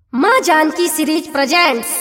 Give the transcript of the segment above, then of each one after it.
माँ Janaki series presents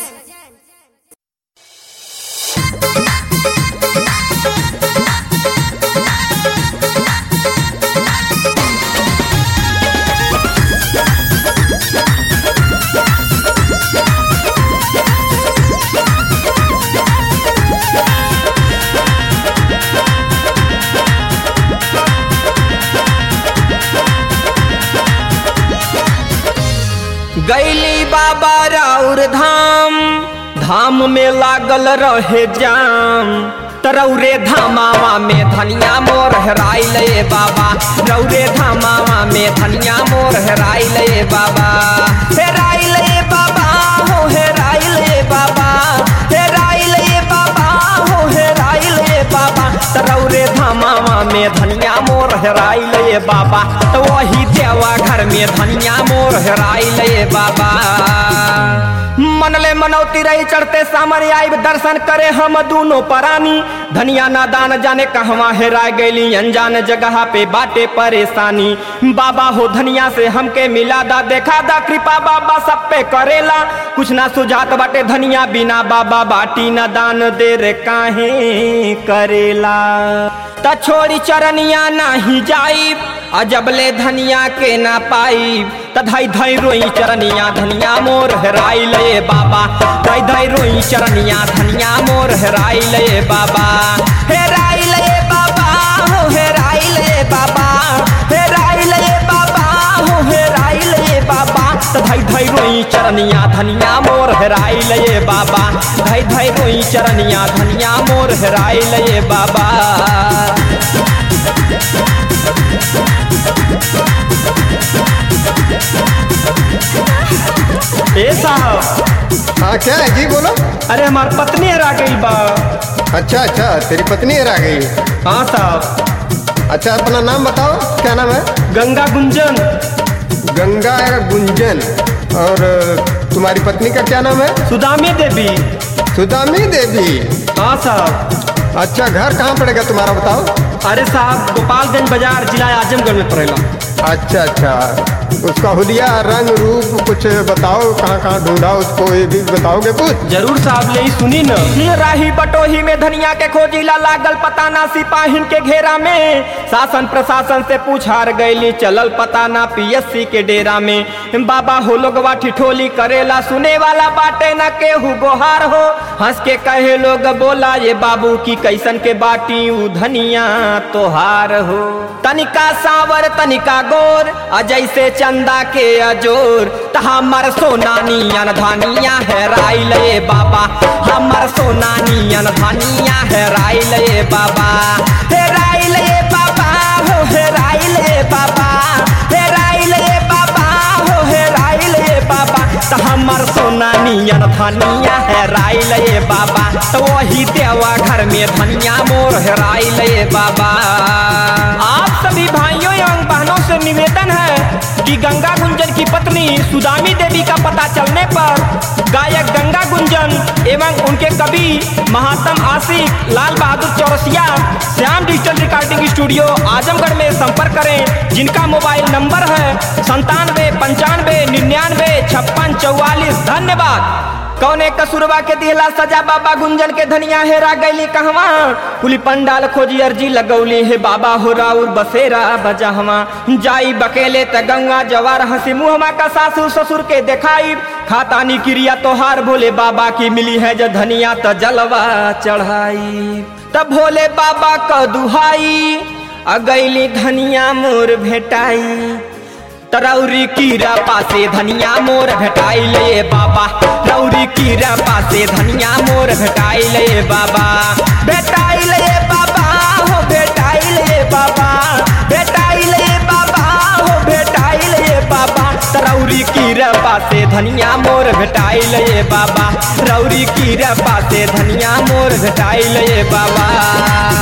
गैली बाबा राउर धाम धाम में लागल रहे जाम तरौरे धामावा में धनिया मोर हेराइल ए बाबा रौरे धामावा में धनिया मोर हेराइल ए बाबा हेराइल ए बाबा हो हेराइल ए बाबा हेराइल ए बाबा हो हेराइल ए बाबा तरौरे धामावा में धनिया मोर हेराइल ए बाबा तो वही देवा घर में धनिया मोर हेराइल ए बाबा मनले मनौती रही चढ़ते सामर आइब दर्शन करे हम दोनों परानी धनिया नादान जाने कहवा हेरा गईली अनजान जगह पे बाटे परेशानी बाबा हो धनिया से हमके मिला दा देखा दा कृपा बाबा सब पे करेला कुछ ना सुझात बाटे धनिया बिना बाबा बाटी न दान दे रे काहे करेला त छोड़ी चरनिया नाही जाई अजबले धनिया के ना पाई त धई धई रोई चरनिया धनिया मोर हेराई ले बाबा धई धई रोई चरनिया धनिया मोर हेराई ले बाबा हेराई ले बाबा हो हेराई ले बाबा हेराई ले बाबा हो हेराई ले बाबा त धई धई रोई चरनिया धनिया मोर हेराई ले बाबा धई धई रोई चरनिया धनिया मोर हेराई ले बाबा ए साहब हाँ क्या है जी बोलो अरे हमार पत्नी हरा गई बा अच्छा अच्छा तेरी पत्नी हरा गई हाँ साहब अच्छा अपना नाम बताओ क्या नाम है गंगा गुंजन गंगा गुंजन और अ, तुम्हारी पत्नी का क्या नाम है सुदामी देवी सुदामी देवी हाँ साहब अच्छा घर कहाँ पड़ेगा तुम्हारा बताओ अरे साहब गोपालगंज बाजार जिला आजमगढ़ में पड़ेला अच्छा अच्छा उसका हुलिया रंग रूप कुछ बताओ कहाँ कहाँ ढूंढा उसको ये भी बताओगे कुछ जरूर साहब ले सुनी न राही बटोही में धनिया के खोजीला लागल पता ना सिपाहिन के घेरा में शासन प्रशासन से पूछार गईली चलल पता ना पीएससी के डेरा में बाबा हो लोगवा ठिठोली करेला सुने वाला बाटे न केहू गोहार हो हंस के कहे लोग बोला ये बाबू की कैसन के बाटी उ धनिया तोहार हो तनिका सावर तनिका गोर अजय से चंदा के अजोर त हमर सोना नियन धनिया हेराई ले बाबा हमर सोना नियन धनिया हेराई ले बाबा हेराई ले बाबा हो हेराई ले बाबा हेराई ले बाबा हो हेराई ले बाबा त हमर सोना नियन धनिया हेराई ले बाबा तो वही देवा घर में धनिया मोर हेराई ले बाबा आप सभी भाइयों एवं बहनों से निवेदन है कि गंगा गुंजन की पत्नी सुदामी देवी का पता चलने पर गायक गंगा गुंजन एवं उनके कवि महात्म Ashiq Lal Bahadur Chaurasiya Shyam digital recording studio Azamgarh में संपर्क करें जिनका मोबाइल नंबर है संतानवे पंचानवे निन्यानवे छप्पन चौवालीस धन्यवाद कौने कसूरबा के दिहला सजा बाबा गुंजन के धनिया हेरा गईली कहवा कुली पंडाल खोजी अर्जी लगौली हे बाबा हो राउर बसेरा बजहवा जाई बकेले त गंगा जवार हंसी मुहमा का सासू ससुर के देखाई खातानी क्रिया तोहार भोले बाबा की मिली है जो धनिया त जलवा चढ़ाई तब भोले बाबा क दुहाई अगैली धनिया मोर भेटाई तरौरी कीरा पासे धनिया मोर भेटाई ले बाबा रौरी कीरा पासे धनिया मोर भेटाई ले बाबा भेटाई ले बाबा हो भेटाई ले बाबा भेटाई ले बाबा हो भेटाई ले बाबा तरौरी कीरा पासे धनिया मोर भेटाई ले बाबा रौरी कीरा पासे धनिया मोर भेटाई ले बाबा